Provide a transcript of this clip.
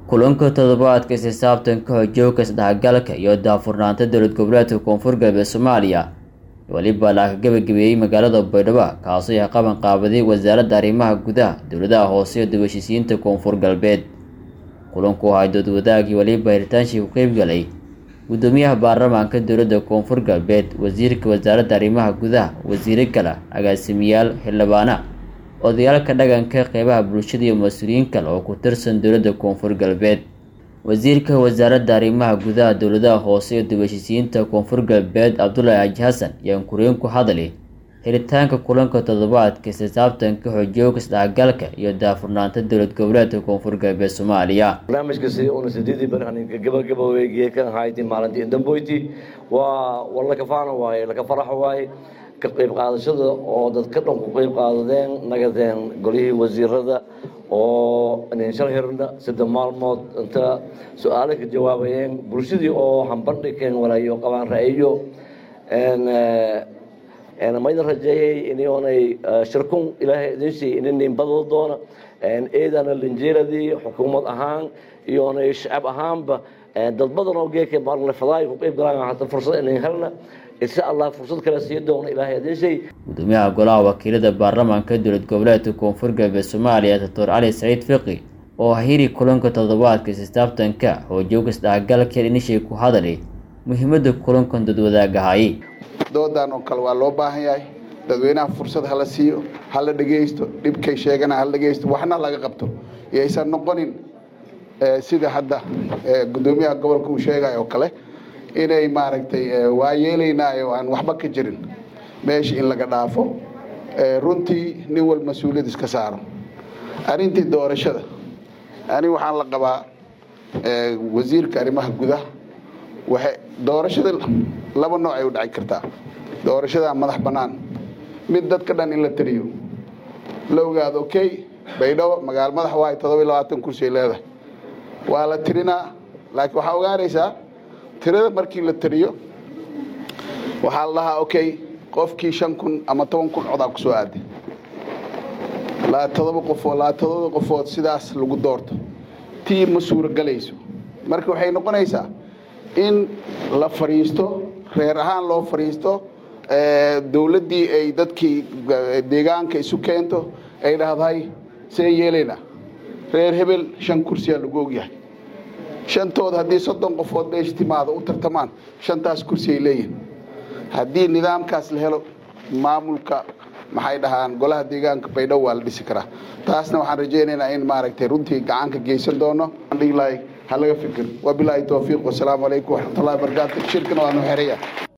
kulanka toddobaadka xisaabtanka xojooga isdhexgalka iyo daahfurnaanta dowlad goboleedka koonfur galbeed soomaaliya weliba la ka gabagabeeyey magaalada baydhabo kaasoo ay qaban qaabaday wasaaradda arrimaha gudaha dowladaha hoose iyo dibashisiinta koonfur galbeed kulanku ahaa dood wadaagii weliba hiritaanshii ku qeybgalay gudoomiyaha baarlamaanka dowladda koonfur galbeed wasiirka wasaaradda arrimaha gudaha wasiiro kale agaasimiyaal xildhibaana odayaalka dhaqanka qeybaha bulshada iyo mas-uuliyiin kale oo ku tirsan dowladda koonfur galbeed wasiirka wasaaradda arrimaha gudaha dowladaha hoose iyo dibashisiinta koonfur galbeed cabdulaahi xaaji xasan ayaan kureen ku hadlay helitaanka kulanka toddobaadka xisaabtanka xojooga isdhexgalka iyo daahfurnaanta dowlad goboleedka koonfur galbeed soomaaliya barnaamijkasi una sideedii barnaamijka gabagaboweygii kan hayti maalintii damboyti waa war laka faana waaye laka faraxa waaye ka qayb qaadashada oo dadka dhan ku qayb qaadadeen nagadeen golihii wasiirada oo shal hirna saddex maalmood inta su-aalo ka jawaabayeen bulshadii oo hambandhigeen walaayo qabaan ra-iyo maydan rajeeyay inay shirkun ilaahay idin siiyey inanin badal doona eedana linjeeradii xukuumad ahaan iyonay shacab ahaanba dad badan oo geeka maalfadaay ku qayb galaan hata fursad inayn helna insha allah fursad kale sii doona ilaahay idin siiyey gudoomiyaha golaha wakiilada baarlamaanka dowlad goboleedka koonfur galbeed soomaaliya doctor cali saciid fiqi oo hiri kulanka toddobaadka xisaabtanka xoojooga isdhexgalka inishay ku hadalay muhiimada kulankan dadwadaagahay doodan oo kale waa loo baahan yahay dadweynaha fursad hala siiyo hala dhegaysto dhibkay sheegana hala dhegaysto waxna laga qabto yaysan noqonin sida hadda gudoomiyaha gobolka uu sheegay oo kale inay maaragtay waa yeelaynaayo aan waxba ka jirin meesha in laga dhaafo runtii nin wal mas-uuliyad iska saaro arrintii doorashada ani waxaan la qabaa wasiirka arrimaha gudaha waxay doorashada laba nooc ay u dhaci kartaa doorashada madax bannaan mid dadka dhan in la taliyo la ogaado okay baydhabo magaalo madax waayo todoba iyo labaatan kursi ay leedahay waa la tirinaa laakiin waxaa ogaanaysaa tirada markii la tiriyo waxaa la dhahaa okay qofkii shan kun ama toban kun codaa ku soo aaday laa todoba qofood laa todoba qofood sidaas lagu doorto tii ma suuragelayso marka waxay noqonaysaa in la fadhiisto reer ahaan loo fadhiisto dowladdii ay dadkii deegaanka isu keento ay dhahdahay see yeelayna reer hebel shan kursiyaa lagu ogyahay shantood haddii soddon qofood meesha timaado u tartamaan shantaas kursi ay leeyihin haddii nidaamkaas la helo maamulka maxay dhahaan golaha deegaanka baydhabo waa la dhisi karaa taasna waxaan rajaynaynaa in maaragtay runtii gacanka geysan doono dhihi lahay ha laga fikir wabilaahi towfiiq wasalaamu calaykum waraxmatullahi wabarakaatu shirkana waanu xeraya